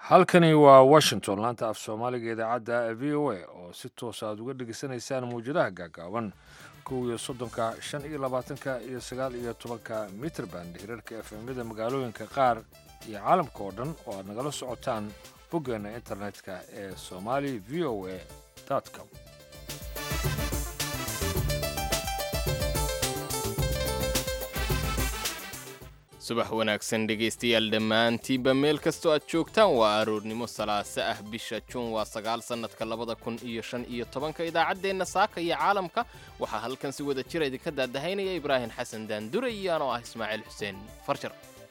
halkani waa washington laanta af soomaaliga idaacadda v o a oo si toos aad uga dhegaysanaysaan mawjadaha gaagaaban kow iyo soddonka shan iyo labaatanka iyo sagaal iyo tobanka mitrband hirarka efemyada magaalooyinka qaar iyo caalamka oo dhan oo aad nagala socotaan boggeenna internetka ee somali v o a com subax wanaagsan dhegaystayaal dhammaantiinba meel kastoo aad joogtaan waa aroornimo salaaso ah bisha juun waa sagaal sannadka labada kun iyo shan iyo tobanka idaacaddeenna saaka iyo caalamka waxaa halkan si wada jira idinka daadahaynaya ibraahim xasan daandure iyo anoo ah ismaaciil xuseen farjar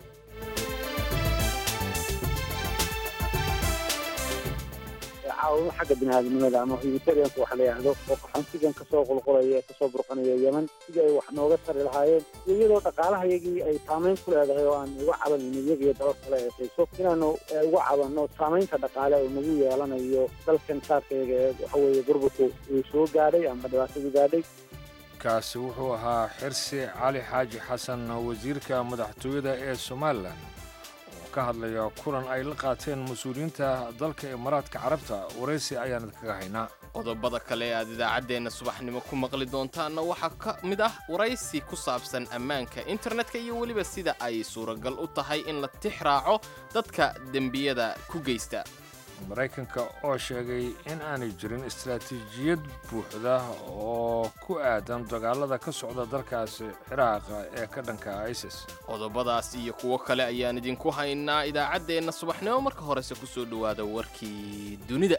caawimo xagga biniaadamnimada ama humanitarianka waxa la yidhaahdo oo qaxoontigan kasoo qulqulaya kasoo burqanaya yeman sidii ay wax nooga tari lahaayeen iyo iyadoo dhaqaalahayagii ay saamayn ku leedahay oo aan uga cabanayno iyaga iyo dalal kale eesayso inaanu uga cabanno saamaynta dhaqaale oo nagu yeelanayo dalkan saarkayaga ee waxa weeye burburku uu soo gaadhay ama dhibaatadu gaadhay kaasi wuxuu ahaa xirsi cali xaaji xasan wasiirka madaxtooyada ee somalilan ka hadlaya kulan ay la qaateen mas-uuliyiinta dalka imaaraadka carabta waraysi ayaan idinkaga haynaa qodobada kale aad idaacaddeenna subaxnimo ku maqli doontaanna waxaa ka mid ah waraysi ku saabsan ammaanka internetka iyo weliba sida ay suuragal u tahay in la tix raaco dadka dembiyada ku geysta maraykanka oo sheegay in aanay jirin istaraatiijiyad buuxda oo ku aadan dagaalada ka socda dalkaasi ciraaqa ee ka dhanka isis qodobadaas iyo kuwo kale ayaan idinku haynaa idaacaddeenna subaxnimo marka horese ku soo dhowaada warkii dunida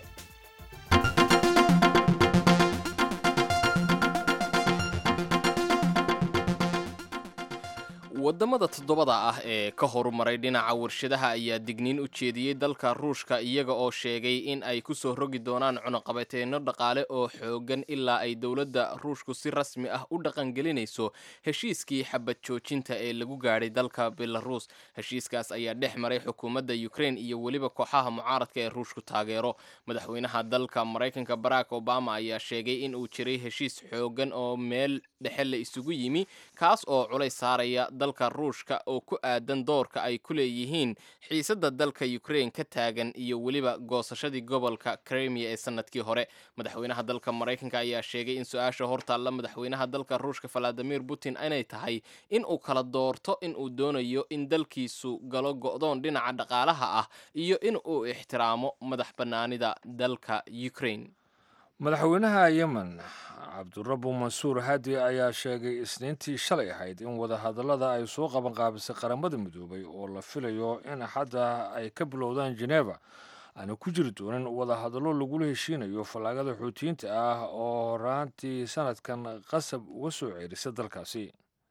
waddamada toddobada ah ee ka horumaray dhinaca warshadaha ayaa digniin u jeediyey dalka ruushka iyaga oo sheegay in ay ku soo rogi doonaan cunuqabateenno dhaqaale oo xoogan ilaa ay dowladda ruushku si rasmi ah u dhaqangelinayso heshiiskii xabad joojinta ee lagu gaadhay dalka belaruus heshiiskaas ayaa dhex maray xukuumadda ukrain iyo weliba kooxaha mucaaradka ee ruushku taageero madaxweynaha dalka maraykanka barack obama ayaa sheegay in uu jiray heshiis xoogan oo meel dhexe la isugu yimi kaas oo culays saaraya dalka ruushka oo ku aadan doorka ay ku leeyihiin xiisadda dalka ukrain ka taagan iyo weliba goosashadii gobolka kremia ee sanadkii hore madaxweynaha dalka maraykanka ayaa sheegay in su-aasha hortaalla madaxweynaha dalka ruushka valadimir putin inay tahay in uu kala doorto in uu doonayo in dalkiisu galo go'doon dhinaca dhaqaalaha ah iyo in uu ixtiraamo madax bannaanida dalka ukrain madaxweynaha yemen cabdurabu mansuur hadi ayaa sheegay isniintii shalay ahayd in wadahadallada ay soo qabanqaabisay qaramada midoobay oo la filayo in axadda ay ka bilowdaan jeneva aana ku jiri doonin wadahadallo lagula heshiinayo fallaagada xuutiyiinta ah oo horaantii sanadkan qasab uga soo ceerisa dalkaasi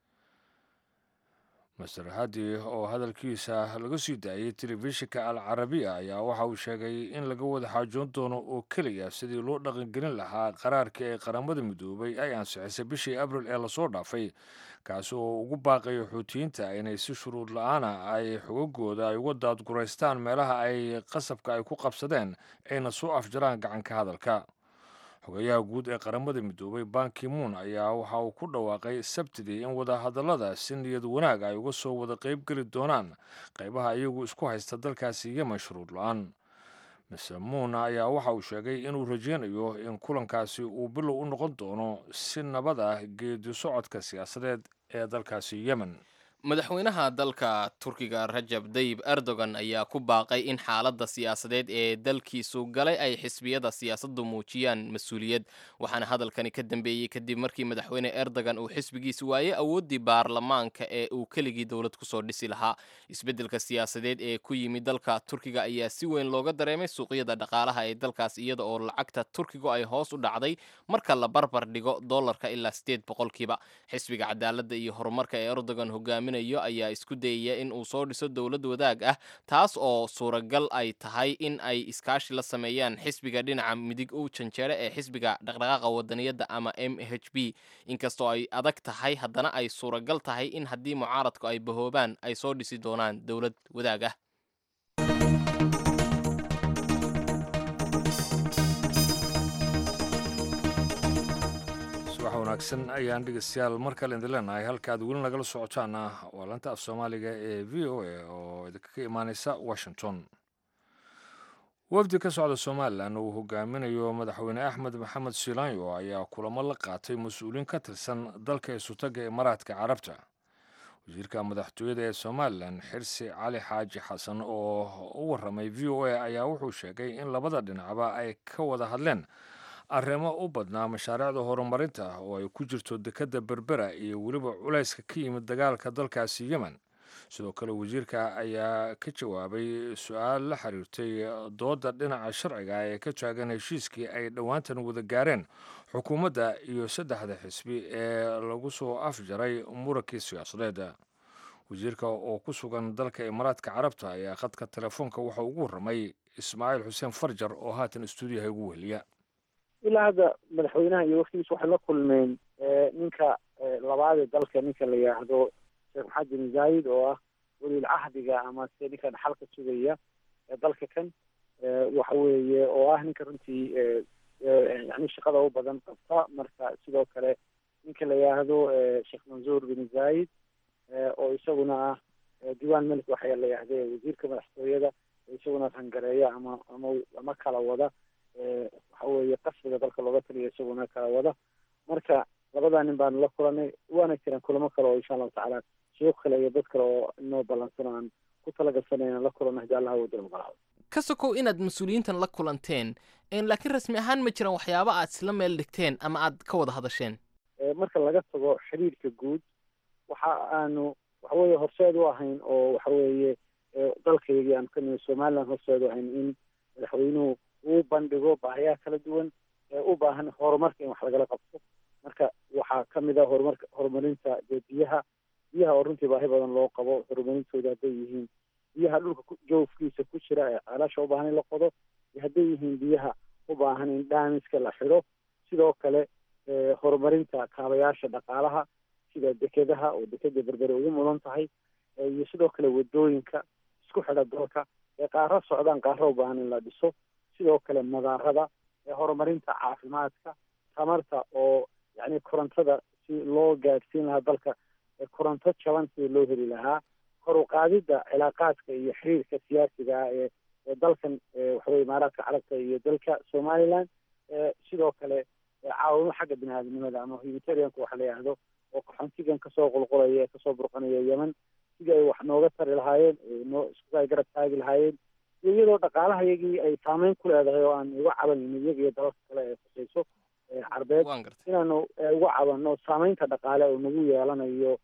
master hadi oo hadalkiisa laga sii daayay telefishinka al carabiya ayaa waxa uu sheegay in laga wada xaajoon doono oo keliya sidii loo dhaqangelin lahaa qaraarkii ay qaramada midoobay ay ansixisay bishii abril ee lasoo dhaafay kaasi oo ugu baaqayo xuutiyiinta inay si shuruud la-aana ay xogagooda ay uga daadguraystaan meelaha ay qasabka ay ku qabsadeen ayna soo afjaraan gacanka hadalka xogayaha guud ee qaramada midoobay bankimuun ayaa waxa uu ku dhawaaqay sabtidii in wadahadallada si niyad wanaag ay uga soo wada qayb geli doonaan qaybaha iyagu isku haysta dalkaasi yemen shuruud la-aan mise muuna ayaa waxa uu sheegay inuu rajeynayo in kulankaasi uu bilow u noqon doono si nabad ah geedi socodka siyaasadeed ee dalkaasi yemen madaxweynaha dalka turkiga rajab dayib erdogan ayaa ku baaqay in xaaladda siyaasadeed ee dalkiisu galay ay xisbiyada siyaasaddu muujiyaan mas-uuliyad waxaana hadalkani ka dambeeyey kadib markii madaxweyne erdogan uu xisbigiisa waayey awooddii baarlamaanka ee uu keligii dowlad kusoo dhisi lahaa isbeddelka siyaasadeed ee ku yimid dalka turkiga ayaa si weyn looga dareemay suuqyada dhaqaalaha ee dalkaas iyada oo lacagta turkigu ay hoos u dhacday marka la barbar dhigo dollarka ilaa sideed boqolkiiba xisbiga cadaaladda iyo horumarka ee erdogan hogaami ayaa isku dayaya in uu soo dhiso dowlad wadaag ah taas oo suuragal ay tahay in ay iskaashi la sameeyaan xisbiga dhinaca midig u janjeere ee xisbiga dhaqdhaqaaqa wadaniyadda ama m h b inkastoo ay adag tahay haddana ay suuragal tahay in haddii mucaaradku ay bahoobaan ay soo dhisi doonaan dowlad wadaag ah wanaagsan ayaan dhegeystayaal mar kale idin leenahay halka aad weli nagala socotaana waa lanta af soomaaliga ee v o a oo idinkaga imaaneysa washington wafdi ka socda somalilan uu hogaaminayo madaxweyne axmed maxamed silaanyo ayaa kulamo la qaatay mas-uuliyiin ka tirsan dalka isutaga imaaraadka carabta wasiirka madaxtooyada ee somalilan xirsi cali xaaji xasan oo u waramay v o a ayaa wuxuu sheegay in labada dhinacba ay ka wada hadleen arrimo u badnaa mashaariicda horumarinta oo ay ku jirto dekedda berbera iyo weliba culayska ka yimid dagaalka dalkaasi yemen sidoo kale wasiirka ayaa ka jawaabay su-aal la xiriirtay dooda dhinaca sharciga ee ka taagan heshiiskii ay dhowaantan wada gaareen xukuumadda iyo saddexda xisbi ee lagu soo afjaray murankii siyaasadeed wasiirka oo ku sugan dalka imaaraadka carabta ayaa khadka telefoonka waxa ugu warramay ismaaciil xuseen farjar oo haatan istuudiyaha ugu weheliya ilaa hadda madaxweynaha iyo waftigiisa waxay la kulmeen ninka labaad ee dalka ninka la yidhaahdo sheekh maxamed bin zaayid oo ah weliil cahdiga ama se ninka dhaxalka sugaya ee dalka kan waxa weeye oo ah ninka runtii yani shaqada u badan qabta marka sidoo kale ninka la yidhaahdo sheekh mansuur bin zaayid oo isaguna ah diiwaan melik waxaa la yidhahda wasiirka madaxtooyada isaguna rangareeya ama ama ama kala wada waxa weeye qasriga dalka looga taliya isaguna kala wada marka labadaa nin baanu la kulanay waana jiraan kulamo kale oo insha allahu tacaala sheekh kale iyo dad kale oo inoo ballansan aan ku talagalsanay inaan la kulano hadii allah wada ogolaado ka sokow inaad mas-uuliyiintan la kulanteen laakiin rasmi ahaan ma jiraan waxyaabo aad isla meel dhigteen ama aad ka wada hadasheen marka laga tago xiriirka guud waxa aanu waxa weeye horseed u ahayn oo waxa weeye dalkaygii aanu ka nimi somaliland horseed u ahayn in madaxweynuhu uu bandhigo baahiyaha kala duwan ee u baahan horumarka in wax lagala qabto marka waxaa kamid a horumarka horumarinta dee biyaha biyaha oo runtii baahi badan loo qabo horumarintooda hadday yihiin biyaha dhulka joofkiisa ku jira ee ceelasha u baahan in la qodo iyo hadday yihiin biyaha u baahan in dhaamiska la xidho sidoo kale horumarinta kaabayaasha dhaqaalaha sida dekedaha oo dekeda berbere ugu mudan tahay iyo sidoo kale wadooyinka isku xidha dalka ee qaaro socdaan qaaro u baahan in la dhiso sidoo kale madaarada ee horumarinta caafimaadka tamarta oo yani korontada si loo gaadhsiin lahaa dalka koronto jaban sida loo heli lahaa kor u qaadidda cilaaqaadka iyo xiriirka siyaasiga ah ee ee dalkan waxaweye imaaraadka carabta iyo dalka somaliland sidoo kale caawimo xagga bini aadamnimada ama humanitarianka waxa la yidhaahdo oo qaxoontigan kasoo qulqulaya ee kasoo burqanaya yemen sidii ay wax nooga tari lahaayeen noo isku ay garab taagi lahaayeen iyo iyadoo dhaqaalahayagii ay saameyn ku leedahay oo aan uga cabanayno iyaga iyo dalalka kale ee khusayso carbeed inaanu uga cabanno saameynta dhaqaale oo nagu yeelanayo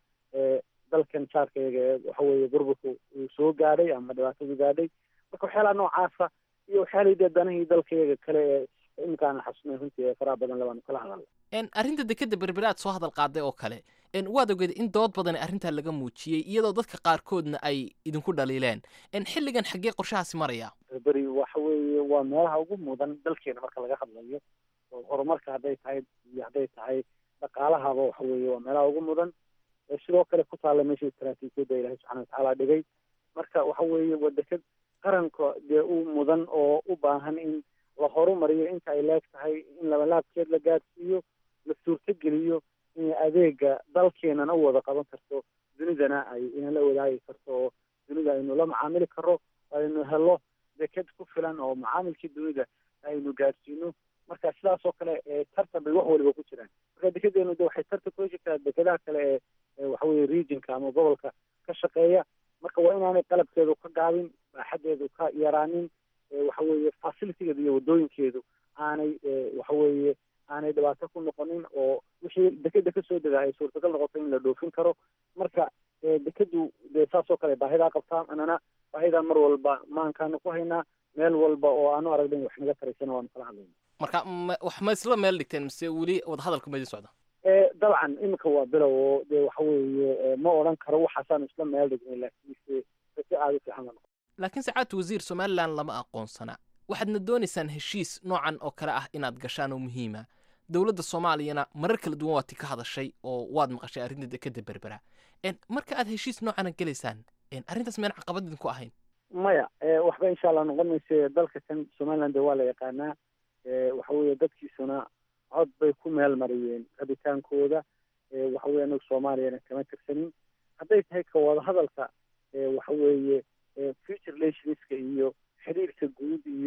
dalkan jaarkayaga ee waxaweye burburka uu soo gaadhay ama dhibaatadu gaadhay marka waxyaalaha noocaasa iyo waxyaalahii dee danahii dalkayaga kale ee iminkaan xasunay runtii ee faraha badan labaanu kala hadalna arrinta dekeda berbere aad soo hadal qaaday oo kale waad ogeed in dood badan arrintaa laga muujiyey iyadoo dadka qaarkoodna ay idinku dhaliileen xilligan xaggee qorshahaasi maraya berberi waxa weeye waa meelaha ugu mudan dalkeena marka laga hadlayo oo horumarka hadday tahay iyo hadday tahay dhaqaalahaba waxa weeye waa meelaha ugu mudan sidoo kale ku taalla meesha istaraatiijiyadda ilaahay subxana watacaala dhigay marka waxa weeye waa deked qaranka dee u mudan oo u baahan in la horumariyo inta ay leeg tahay in labalaabkeed la gaadhsiiyo la suurtogeliyo in adeega dalkeenana u wada qaban karto dunidana ay inala wadaagi karto oo dunida aynu la macaamili karo aynu helo deked ku filan oo macaamilkii dunida aynu gaadhsiino marka sidaas oo kale tartan bay wax waliba ku jiraan marka dekedeenu de waxay tartan kula jirtaa dekedaha kale ee waxaweye regionka ama gobolka ka shaqeeya marka waa inaanay qalabkeedu ka gaabin baaxadeedu ka yaraanin waxaweye facilitigeedu iyo wadooyinkeedu aanay waxaweye aanay dhibaato ku noqonin oo wixii dekeda kasoo dega ay suurtagal noqoto in la dhoofin karo marka dekedu dee saas oo kale baahidaa qabtaa anana baahidaa mar walba maankaanu ku haynaa meel walba oo aanu aragnayn wax naga taraysana waanu kala hadlayna marka wax ma isla meel dhigteen mise weli wadahadalku ma idin socda dabcan iminka waa bilow oo dee waxa weeye ma odhan karo waxaasaanu isla meel dhignay laakiinse si aada u fiican la noqo laakiin sacaadta wasiir somalilan lama aqoonsana waxaadna doonaysaan heshiis noocan oo kale ah inaad gashaan oo muhiima dowladda soomaaliyana marar kala duwan waad ti ka hadashay oo waad maqashay arrinta dekeda berbera marka aad heshiis noocana gelaysaan arrintaas meen caqabad idinku ahayn maya waxba insha allah noqon mayse dalka kan somaliland waa la yaqaanaa waxa weeye dadkiisuna cod bay ku meel mariyeen rabitaankooda waxa weye anagu soomaaliyana kama tirsanin hadday tahay ka wada hadalka waxa weeye future relationska iyo xiriirka guud iyo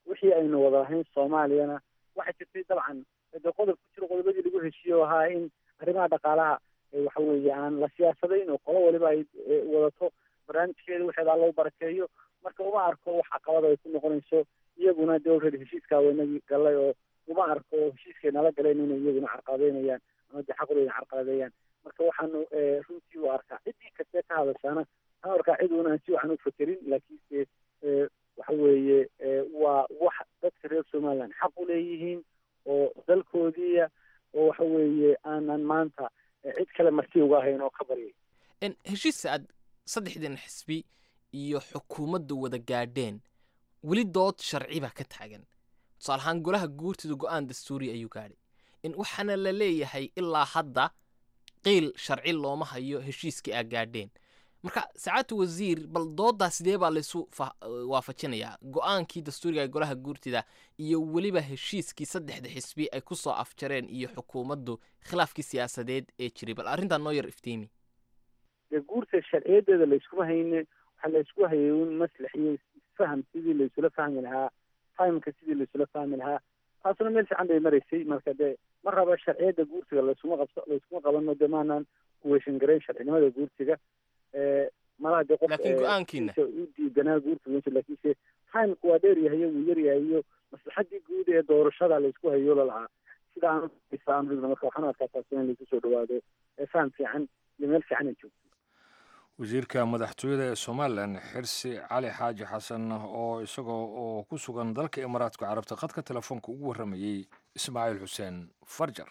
wixii aynu wada lahayn soomaaliyana waxaa jirtay dabcan de qodob ku jiro qodobadii lagu heshiiye oo ahaa in arrimaha dhaqaalaha waxa weeye aan la siyaasadayn oo qolo waliba ay wadato barnaamijkeeda waxeedaa loo barakeeyo marka uma arko wax caqabada ay ku noqonayso iyaguna de already heshiiskaa waynagii galay oo uma arko heshiiskay nala galeen inay iyaguna carqaladeynayaan ama de xaqdooda carqaladeeyaan marka waxaanu runtii u arkaa ciddii kastee ka hadashaana waxaan arkaa cid una aan si waxan u fakerin laakiinse waxa weeye waa wax dadka reer somaliland xaq u leeyihiin oo dalkoodiiya oo waxa weeye aanan maanta cid kale marti uga ahayn oo ka baryay heshiiska aad saddexdan xisbi iyo xukuumaddu wada gaadheen weli dood sharci baa ka taagan tusaale ahaan golaha guurtida go-aan dastuuri ayuu gaadhay in waxaana la leeyahay ilaa hadda qiil sharci looma hayo heshiiskii aa gaadheen marka sacaadta wasiir bal dooddaa sidee baa laysu waafajinayaa go-aankii dastuuriga ee golaha guurtida iyo weliba heshiiskii saddexda xisbi ay ku soo afjareen iyo xukuumaddu khilaafkii siyaasadeed ee jiray bal arrintan noo yar iftiimi dee guurta sharciyadeeda layskuma hayne waxaa laysku hayay un maslax iyo faham sidii laysula fahmi lahaa fahamka sidii laysula fahmi lahaa taasuna meel fiican bay maraysay marka dee ma raba sharciyadda guurtiga layskuma qabso layskuma qabano dee maanaan kuweeshan garayn sharcinimada guurtiga malaha dee qof laakiin go-aankiina u diidanaa guurtiga laakiinse timku waa dheer yahay wuu yar yahay iyo maslaxadii guud ee doorashada laysku hayo lalahaa sida aan marka waxaan arkaa taasina in laysu soo dhawaado faham fiican iyo meel fiican ay joogto wasiirka madaxtooyada ee somalilan xirsi cali xaaji xasan oo isagoo oo ku sugan dalka imaaraadka carabta khadka telefoonka ugu warramayey ismaaciil xuseen farjar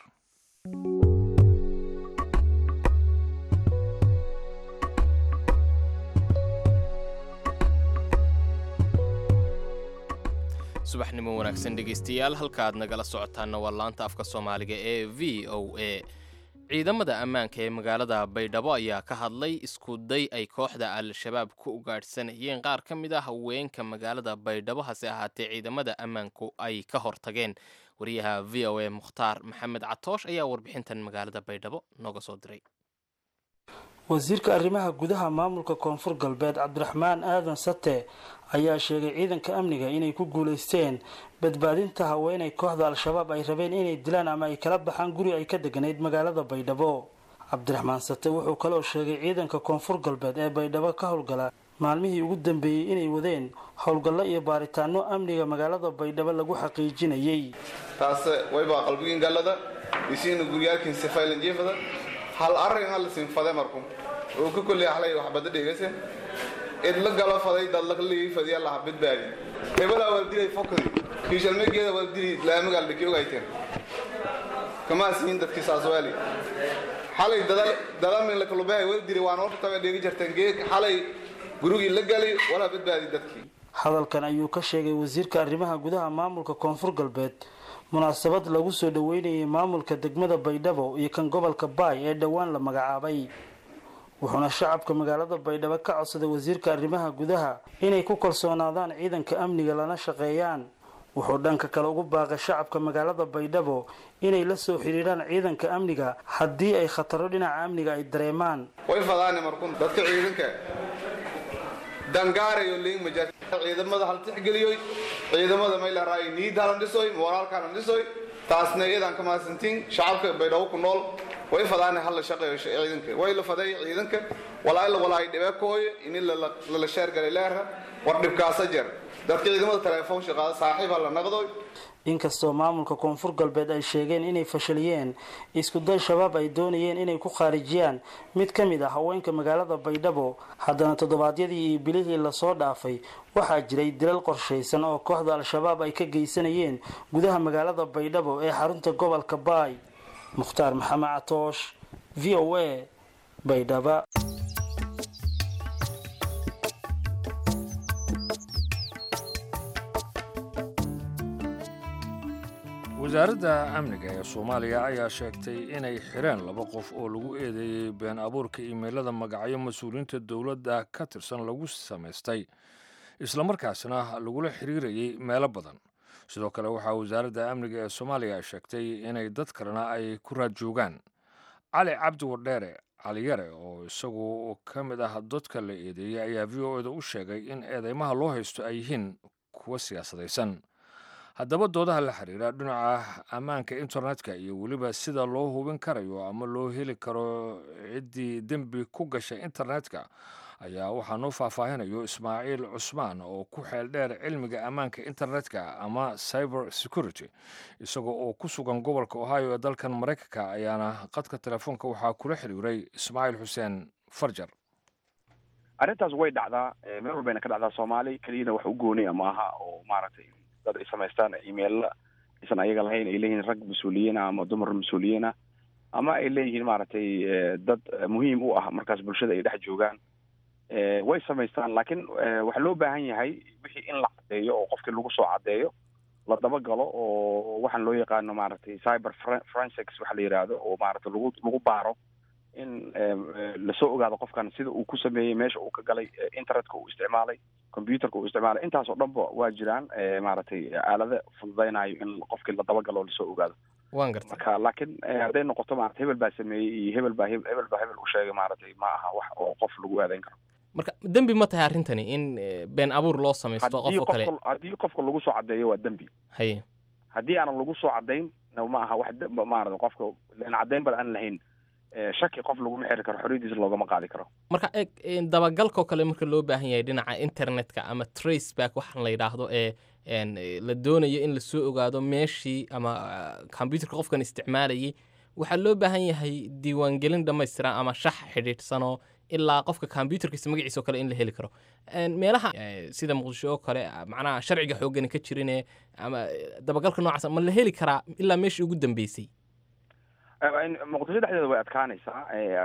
subaxnimo wanaagsan dhegaystayaal halka aad nagala socotaanna waa laanta afka soomaaliga ee v o a ciidamada ammaanka ee magaalada baydhabo ayaa ka hadlay isku day ay kooxda al-shabaab ku ugaadhsanayeen qaar ka mid a haweenka magaalada baydhabo hase ahaatee ciidamada ammaanku ay ka hortageen wariyaha v o a mukhtaar maxamed catoosh ayaa warbixintan magaalada baydhabo nooga soo diray wasiirka arrimaha gudaha maamulka koonfur galbeed cabdiraxmaan aadan sate ayaa sheegay ciidanka amniga inay ku guulaysteen badbaadinta haweenay kooxda al-shabaab ay rabeen inay dilaan ama ay kala baxaan guri ay ka deganayd magaalada baydhabo cabdiraxmaan sate wuxuu kaloo sheegay ciidanka koonfur galbeed ee baydhabo ka howlgala maalmihii ugu dambeeyey inay wadeen howlgallo iyo baaritaano amniga magaalada baydhabo lagu xaqiijinayay taase waybaa qalbigiin gallada isiina guryaalkiin sifaylan jiifada hal arrin hal sinfade marku uu ka kolli ahlay waxbada dhegaysan idla galo faday dadla lii fadiya laha badbaadi hebelaa waldilay fokadi kiishalmegeeda waldili laamigaal dhiki ogayteen kamaa siin dadkii saaswaali xalay dalamin la kalubahay waldili waan horta tabe dhegi jarteen geeg xalay gurigii la gali walaa badbaadi dadkii hadalkan ayuu ka sheegay wasiirka arrimaha gudaha maamulka koonfur galbeed munaasabad lagu soo dhaweynayay maamulka degmada baydhabo iyo kan gobolka baay ee dhowaan la magacaabay wuxuuna shacabka magaalada baydhabo ka codsaday wasiirka arrimaha gudaha inay ku kalsoonaadaan ciidanka amniga lana shaqeeyaan wuxuu dhanka kale ugu baaqay shacabka magaalada baydhabo inay la soo xidhiidhaan ciidanka amniga haddii ay khataro dhinaca amniga ay dareemaan way fadaane markun dadka ciidanka dangaarayo leegmaja ciidamada hal tixgeliyoy ciidamada maylaraayo niid halan dhisoy mooraalkalan dhisoy taasna iyadan ka mahadsantiin shacabka baydhabo ku nool way fadaane hal la shaqeeyo ciidanka way la faday ciidanka walaala walaay dhibekooyo ini lala sheergalay leerha war dhibkaasa jer dadka ciidamada telefoon shaqaada saaxiib ha la naqdoy inkastoo maamulka koonfur galbeed ay sheegeen inay fashaliyeen iskuday shabaab ay doonayeen inay ku khaarijiyaan mid ka mid ah haweenka magaalada baydhabo haddana toddobaadyadii iyo bilihii lasoo dhaafay waxaa jiray dilal qorshaysan oo kooxda al-shabaab ay ka geysanayeen gudaha magaalada baydhabo ee xarunta gobolka baay mukhtaar maxamed catoosh v o a baydhaba wasaaradda amniga ee soomaaliya ayaa sheegtay inay xireen laba qof oo lagu eedeeyey been abuurka iimeylada magacyo mas-uuliyiinta dowladda ka tirsan lagu samaystay islamarkaasna lagula xiriirayay meelo badan sidoo kale waxaa wasaaradda amniga ee soomaaliya sheegtay inay dad kalena ay ku raad joogaan cali cabdi wardheere caliyare oo isagu ka mid ah dadka la eedeeyey ayaa v o eda u sheegay in eedeymaha loo haysto ay yihiin kuwa siyaasadaysan haddaba doodaha la xiriira dhinaca ammaanka internetka iyo weliba sida loo hubin karayo ama loo heli karo ciddii dembi ku gashay internetka ayaa waxaa noo faahfaahinayo ismaaciil cusmaan oo ku xeel dheer cilmiga ammaanka internetka ama cyber security isagoo oo ku sugan gobolka ohio ee dalkan maraykanka ayaana qadka telefoonka waxaa kula xiriiray ismaaciil xuseen farjar arrintaas way dhacdaa meel walbayna ka dhacdaa soomaali keliyana wax u gooniya maaha oo maaragtay dad ay samaystaan emailla aysan ayaga lahayn ay leeyihiin rag mas-uuliyiina ama dumar mas-uuliyiina ama ay leeyihiin maaragtay dad muhiim u ah markaas bulshada ay dhex joogaan way samaystaan laakiin waxaa loo baahan yahay wixii in la caddeeyo oo qofkii lagu soo caddeeyo la dabagalo oo waxaan loo yaqaano maaragtay cyber forensics waxa la yidhaahdo oo maaragtay lagu lagu baaro in lasoo ogaado qofkan sida uu ku sameeyey meesha uu ka galay internetka uu isticmaalay computerka uu isticmaalay intaas oo dhanba waa jiraan maaragtay aalada fududaynayo in qofkii la dabagalo oo lasoo ogaado waan garta marka laakiin hadday noqoto maarata hebel baa sameeyey iyo hebel baa hebel baa hebel u sheegay maaragtay ma aha wax oo qof lagu aadayn karo marka dembi ma tahay arrintani in been abuur loo samaysto qof oo kale haddii qofka lagu soo caddeeyo waa dembi haye haddii aanan lagu soo caddayn ma aha wax maarata qofka len caddayn bal aan lahayn shaki qof laguma xiri karo xorriyadiisa loogama qaadi karo marka eg dabagalkao kale marka loo baahan yahay dhinaca internetka ama trace back waxaan la yidhaahdo ee la doonayo in lasoo ogaado meeshii ama combyuterka qofkan isticmaalayay waxaa loo baahan yahay diiwaangelin dhammaystiran ama shax xidhiidhsanoo ilaa qofka combyuterkiisa magaciisa oo kale in la heli karo meelaha sida muqdisho oo kale macnaha sharciga xooggani ka jirine ama dabagalka noocaas ma la heli karaa ilaa meeshii ugu dambeysay muqdisho dhexdeeda way adkaanaysaa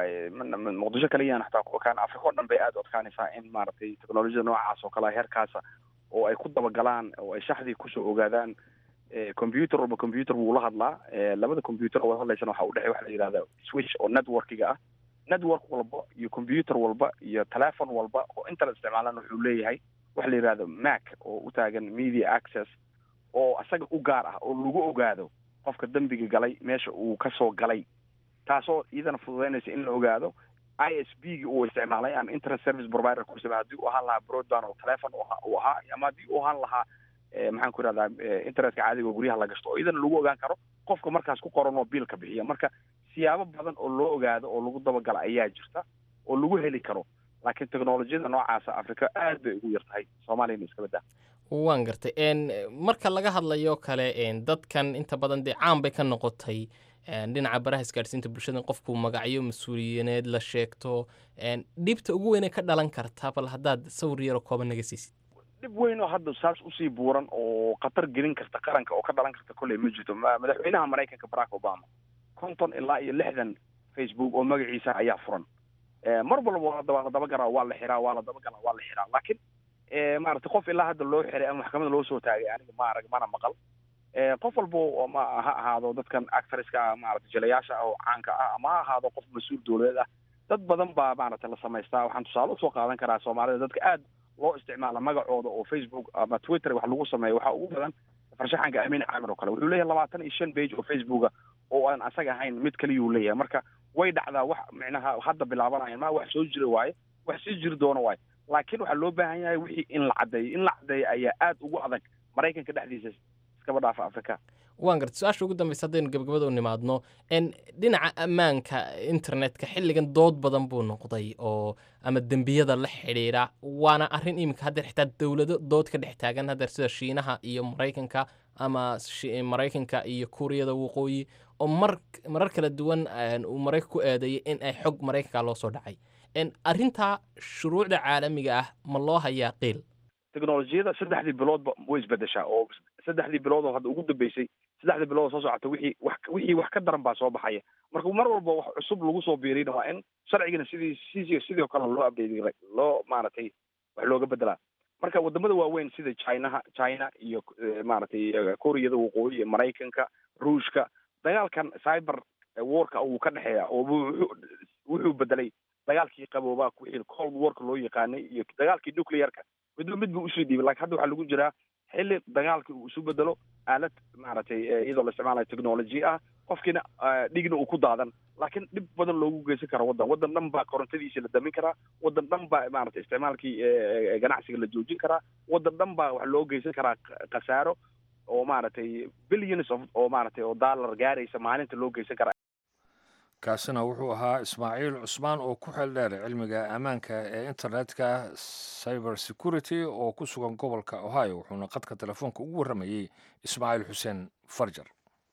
muqdisho kaliyana xataa kan africa o dhan bay aada u adkaanaysaa in maaragtay technolojiyada noocaas oo kale heerkaasa oo ay ku dabagalaan oo ay shaxdii kusoo ogaadaan computer walba computer wuu la hadlaa labada computer oo wada hadlaysana waxa udhexey waxa la yidhahda switch oo networkiga ah network walba iyo computer walba iyo telephon walba oo internet isticmaalan wuxuu leeyahay waxa la yidhahdo mac oo u taagan media access oo asaga u gaar ah oo lagu ogaado qofka dembiga galay meesha uu kasoo galay taasoo iyadana fududeynaysa in la ogaado i s b gi uu isticmaalay ama internet service provider ku isticmaal haddii uu ahaan lahaa broadband oo telephone uu ahaa ama haddii uu ahaan lahaa maxaan ku ihahdaa internetka caadiga oo guryaha la gashto oo iyadana lagu ogaan karo qofka markaas ku qoran oo biilka bixiya marka siyaabo badan oo loo ogaado oo lagu dabagala ayaa jirta oo lagu heli karo laakiin technolojiyada noocaasa africa aad bay ugu yar tahay soomaaliyana iska baddaa waan gartay marka laga hadlayo kale dadkan inta badan dee caan bay ka noqotay dhinaca baraha isgaadhsiinta bulshada qofku magacyo mas-uuliyaneed la sheegto dhibta ugu weynee ka dhalan karta bal haddaad sawir yaroo kooban naga siisid dhib weyn oo hadda saas usii buuran oo khatar gelin karta qaranka oo ka dhalan karta kolley ma jirto madaxweynaha maraykanka barack obama konton ilaa iyo lixdan facebook oo magaciisa ayaa furan mar walba waa la dabagaraa waa la xiraa waa la dabagalaa waa la xiraa laakiin maaragtay qof ilaa hadda loo xiray ama maxkamada loo soo taagay aniga ma arag mana maqal qof walbo ma ha ahaado dadkan actresska ah maaragtay jelayaasha ah oo caanka ah ama ha ahaado qof mas-uul dowladeed ah dad badan baa maaragtay la samaystaa waxaan tusaale usoo qaadan karaa soomaalida dadka aad loo isticmaala magacooda oo facebook ama twitter wax lagu sameeyo waxaa ugu badan farshaxanka amin caamir oo kale wuxuu leeyahay labaatan iyo shan page oo facebooka oo aan asaga ahayn mid kaliyuu leeyahay marka way dhacdaa wax micnaha hadda bilaabanayan ma wax soo jira waaye wax sii jiri doono waaye laakiin waxaa loo baahan yahay wixii in la caddeeyo in la caddeeyo ayaa aad ugu adag maraykanka dhexdiisa iskaba dhaafa afrika waan garta su-aasha ugu dambeysa haddaynu gabagabada u nimaadno dhinaca ammaanka internetka xilligan dood badan buu noqday oo ama dembiyada la xidhiidha waana arrin iminka haddeer xitaa dowlado dood ka dhex taagan haddeer sida shiinaha iyo maraykanka ama maraykanka iyo kuuriyada waqooyi oo mar marar kala duwan uu maraykan ku eedeeyay in ay xog maraykanka loo soo dhacay arrintaa shuruucda caalamiga ah ma loo hayaa qiil technolojiyada saddexdii biloodba way isbedeshaa oo saddexdii bilood oo hadda ugu dambeysay saddexdii bilood oo soo socota wixii wax wixii wax ka daran baa soo baxaya marka mar walba wax cusub lagu soo biirina waa in sharcigana sidii sidii sidoo kale loo update loo maaragtay wax looga bedelaa marka wadamada waaweyn sida chinaha china iyo maaragtay koreada waqooyi iyo maraykanka ruushka dagaalkan cyber warka uu ka dhexeeya oo wuxuu bedelay dagaalkii qaboobaa wixii cold warka loo yaqaanay iyo dagaalkii nuclearka midba mid buu usoo dhiibay lakin hadda waxaa lagu jiraa xilli dagaalkii uu isu bedelo aalad maaragtay iyadoo la isticmaalayo technology ah qofkiina dhigna uu ku daadan laakiin dhib badan loogu geysan kara waddan waddan dhan baa korontadiisa la damin karaa waddan dhan baa maaragtay isticmaalkii ganacsiga la joojin karaa waddan dhan baa wax loo geysan karaa khasaaro oo maaragtay billions of oo maaragtay oo dollar gaaraysa maalinta loo geysan kara kaasina wuxuu ahaa ismaaciil cusmaan oo ku xeel dheer cilmiga ammaanka ee internetka cyber security oo ku sugan gobolka ohio wuxuuna qadka telefoonka ugu warramayey ismaaciil xuseen farjar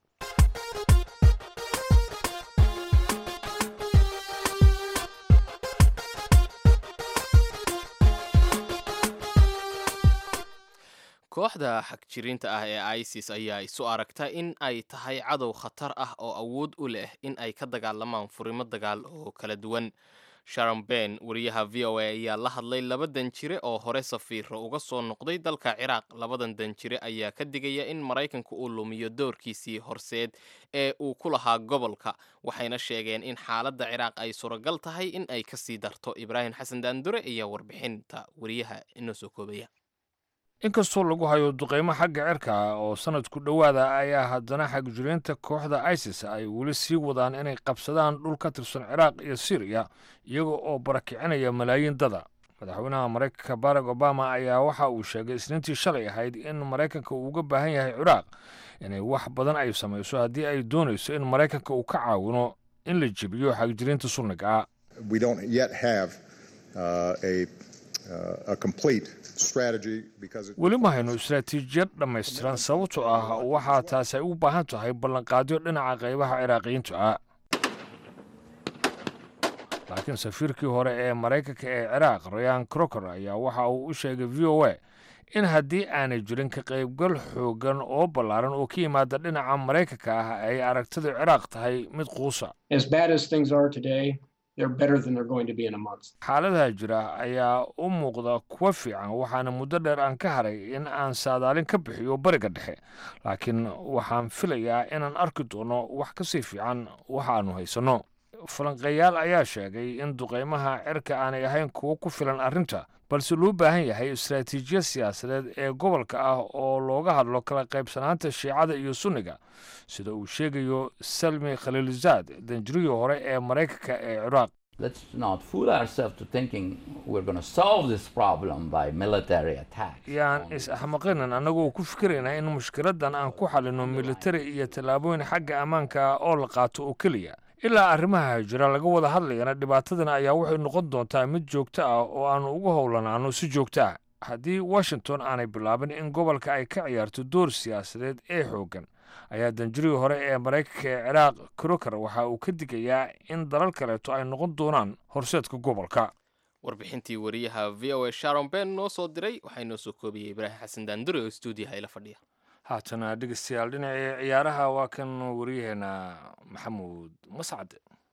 kooxda xagjiriinta ah ee isis ayaa isu aragta in ay tahay cadow khatar ah oo awood u leh in ay ka dagaalamaan furimo dagaal oo kala duwan sharon ben wariyaha v o a ayaa la hadlay laba danjire oo hore safiiro uga soo noqday dalka ciraaq labadan danjire ayaa ka digaya in maraykanka uu lumiyo doorkiisii horseed ee uu ku lahaa gobolka waxayna sheegeen in xaaladda ciraaq ay suuragal tahay in ay kasii darto ibraahim xasan daandure ayaa warbixinta wariyaha inoo soo koobaya inkastoo lagu hayo duqeymo xagga cirka ah oo sanadku dhowaada ayaa haddana xagjiriinta kooxda isis ay weli sii wadaan inay qabsadaan dhul ka tirsan ciraaq iyo syriya iyaga oo barakicinaya malaayiin dada madaxweynaha maraykanka barack obama ayaa waxa uu sheegay isniintii shalay ahayd in maraykanka uu uga baahan yahay ciraaq inay wax badan ay samayso haddii ay doonayso in maraykanka uu ka caawino in la jebiyo xagjiriinta sunniga ah we don't yet have uh, a, uh, a complete strategy because it, weli ma hayno istaraatiijiyad dhammaystiran sababtoo ah waxaa taasi ay u baahan tahay ballanqaadyo dhinaca qaybaha ciraaqiyiinta ah laakiin safiirkii hore ee maraykanka ee ciraaq rayan crocker ayaa waxa uu u sheegay v o a in haddii aanay jirin ka qaybgal xoogan oo ballaaran oo ka yimaada dhinaca maraykanka ah ay aragtida ciraaq tahay mid quusa As bad as things are today, they're better than they're going to be in a month. xaaladaha jira ayaa u muuqda kuwa fiican waxaana muddo dheer aan ka haray in aan saadaalin ka bixiyo bariga dhexe laakiin waxaan filayaa inaan arki doono wax ka sii fiican waxaannu haysanno falanqeeyaal ayaa sheegay in duqeymaha cirka aanay ahayn kuwo ku filan arrinta balse loo baahan yahay istaraatiijiyad siyaasadeed ee gobolka ah oo looga hadlo kala qaybsanaanta shiicada iyo sunniga sida uu sheegayo salmi khaliilzaad danjirihii hore ee maraykanka ee ciraaq Let's not fool ourselves to thinking we're going to solve this problem by military attacks. yaan is-axmaqinin annagoo ku fikiraynaa in mushkiladdan aan ku xalino militari iyo tallaabooyin xagga ammaanka ah oo la qaato oo keliya ilaa arrimaha jira laga wada hadlayana dhibaatadana ayaa waxay noqon doontaa mid joogto ah oo aanu ugu howlanaano si joogto ah haddii washington aanay bilaabin in gobolka ay ka ciyaarto door siyaasadeed ee xooggan ayaa danjirihii hore ee maraykanka ee ciraaq croker waxa uu ka digayaa in dalal kaleeto ay noqon doonaan horseedka gobolka warbixintii wariyaha v o a sharon ben noo soo diray waxaa inoo soo koobiyey ibraahim xasan daandure oo stuudiyaha ila fadhiya haatana dhegeystayaal dhinacii ciyaaraha waa kan wariyaheena maxamuud mascad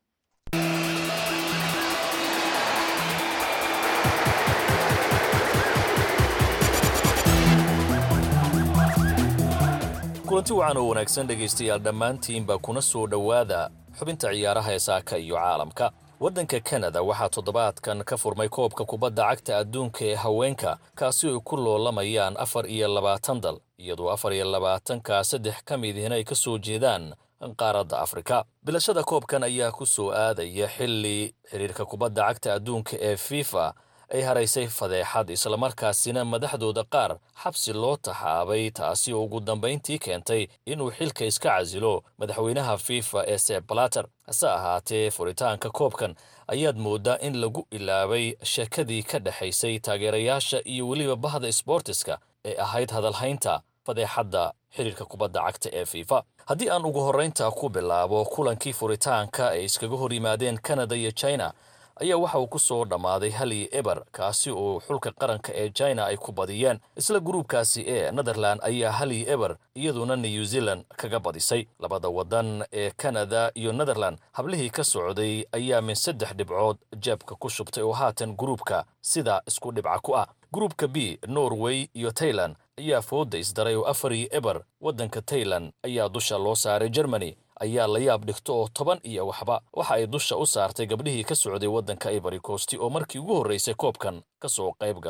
kulanti wacan oo wanaagsan dhegaystayaal dhammaantiinba kuna soo dhowaada xubinta ciyaaraha ee saaka iyo caalamka waddanka kanada waxaa toddobaadkan ka furmay koobka kubadda cagta adduunka ee haweenka kaasi ay ku loolamayaan afar iyo labaatan dal iyadoo afar iyo labaatanka saddex ka midihina ay ka soo jeedaan qaaradda afrika bilashada koobkan ayaa ku soo aadaya xilli xiriirka kubadda cagta adduunka ee fifa ay haraysay fadeexad islamarkaasina madaxdooda qaar xabsi loo taxaabay taasi oo ugu dambayntii keentay inuu xilka iska casilo madaxweynaha fifa ee seb balater hase ahaatee furitaanka koobkan ayaad mooddaa in lagu ilaabay sheekadii ka dhexaysay taageerayaasha iyo weliba bahda sboortiska ee ahayd hadalhaynta fadeexadda xiriirka kubadda cagta ee fifa haddii aan ugu horraynta ku bilaabo kulankii furitaanka ay iskaga hor yimaadeen kanada iyo china ayaa waxa uu ku soo dhammaaday hali eber kaasi oo xulka qaranka ee china ay ku badiyeen isla gruubkaasi ee netherland ayaa hali eber iyaduna new zealand kaga badisay labada waddan ee kanada iyo netherland hablihii ka socday ayaa min saddex dhibcood jeebka ku shubtay oo haatan gruubka sida isku dhibca ku ah gruubka b norway iyo tailand ayaa fooda isdaray oo afari eber waddanka tailand ayaa dusha loo saaray germany ayaa la yaab dhigto oo toban iyo waxba waxa ay dusha u saartay gabdhihii ka socday waddanka ivory coast oo markii ugu horraysay koobkan ka soo qayb galay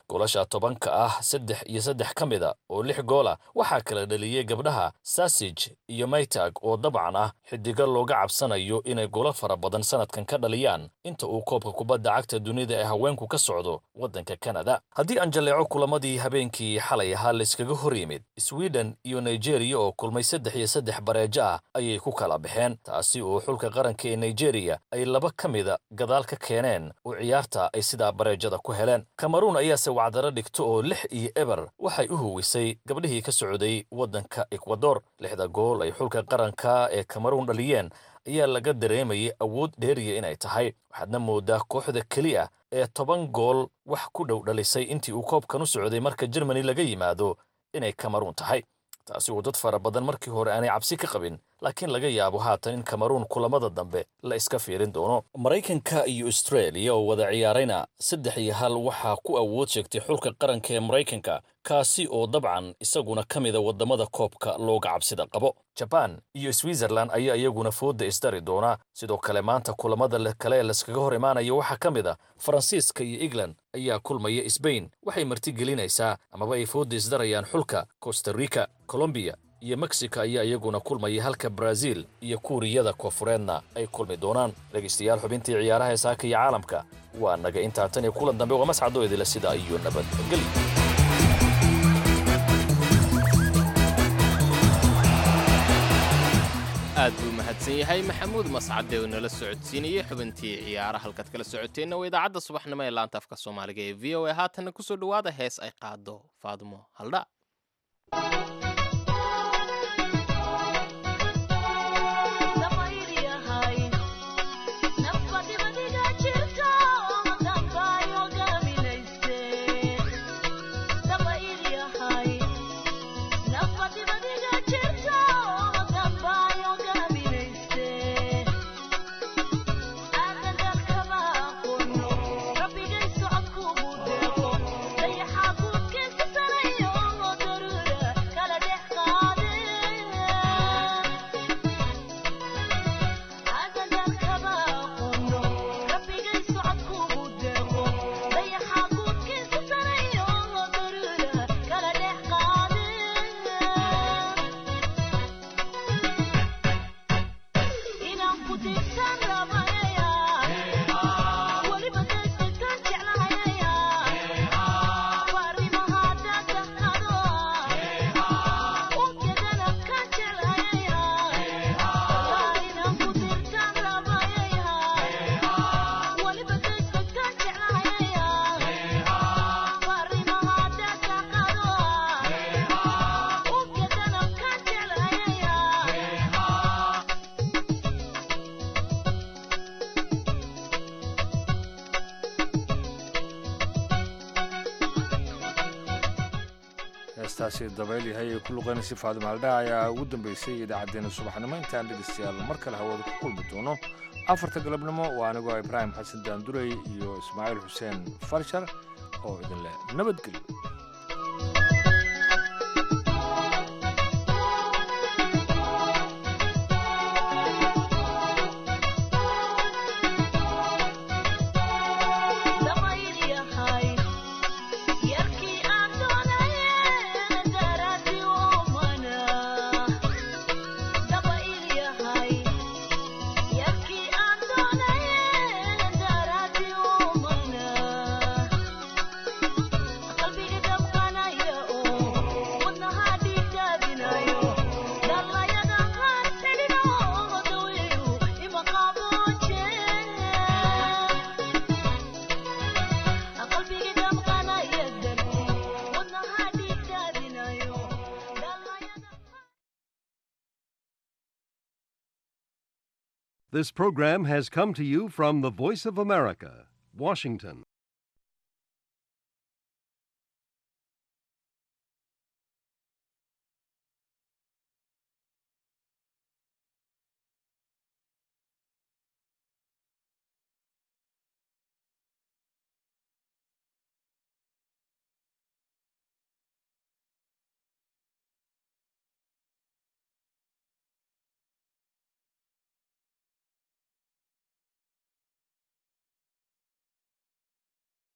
goolasha tobanka ah saddex iyo saddex ka mida oo lix goola waxaa kala dhaliyey gabdhaha sasij iyo maytag oo dabcan ah xidigo looga cabsanayo inay goolo fara badan sanadkan ka dhaliyaan inta uu koobka kubadda cagta dunida ee haweenku ka socdo waddanka kanada haddii aan jalleeco kulamadii habeenkii xalay ahaa layskaga hor yimid sweden iyo nigeriya oo kulmay saddex iyo saddex bareejo ah ayay ku kala baxeen taasi oo xulka qaranka ee nigeriya ay laba ka mida gadaal ka keeneen oo ciyaarta ay sidaa bareejada ku heleen kameruun ayaase wacdaro dhigto oo lix iyo eber waxay u huwisay gabdhihii ka socday waddanka ekwador lixda gool ay xulka qaranka ee kameruun dhaliyeen ayaa laga dareemayay awood dheeriya inay tahay waxaadna moodaa kooxda keliya ee toban gool wax ku dhow dhalisay intii uu koobkan u socday marka jermani laga yimaado inay kameruun tahay taasi oo dad fara badan markii hore aanay cabsi ka qabin laakiin laga yaabo haatan in kameruun kulamada dambe la iska fiirin doono maraykanka iyo austraeliya oo wada ciyaarayna saddex iyo hal waxaa ku awood sheegtay xulka qaranka ee maraykanka kaasi oo dabcan isaguna ka mida waddamada koobka looga cabsida qabo jabaan iyo switzerland ayaa iyaguna foodda isdari doona sidoo kale maanta kulamada kale ee laskaga hor imaanaya waxaa ka mid a faransiiska iyo england ayaa kulmaya sbain waxay martigelinaysaa amaba ay foodda isdarayaan xulka costa rica colombiya iyo mexico ayaa iyaguna kulmaya halka brazil iyo kuuriyada koonfureedna ay kulmi doonaan dhegaystayaal xubintii ciyaaraha ee saaka iyo caalamka waa naga intaa tan iyo kulan dambe waa mascadoo idila sida iyo nabadgeli aad buu mahadsan yahay maxamuud mascade oo nala socodsiinayey xubintii ciyaara halkaad kala socoteenna waa idaacadda subaxnimo ee laanta afka soomaaliga ee v o a haatanna kusoo dhowaada hees ay qaado faadumo haldha heestaasi dabayl yahay ee ku luqaynaysa faadimo haldhaa ayaa ugu dambeysay idaacaddeenna subaxnimo intaan dhegaystayaal mar kale hawada ku kulmi doono afarta galabnimo waa anigoo ibraahim xasan daandurey iyo ismaaciil xuseen farshar oo idin leh nabadgelyo This program has come to you from the Voice of America, Washington.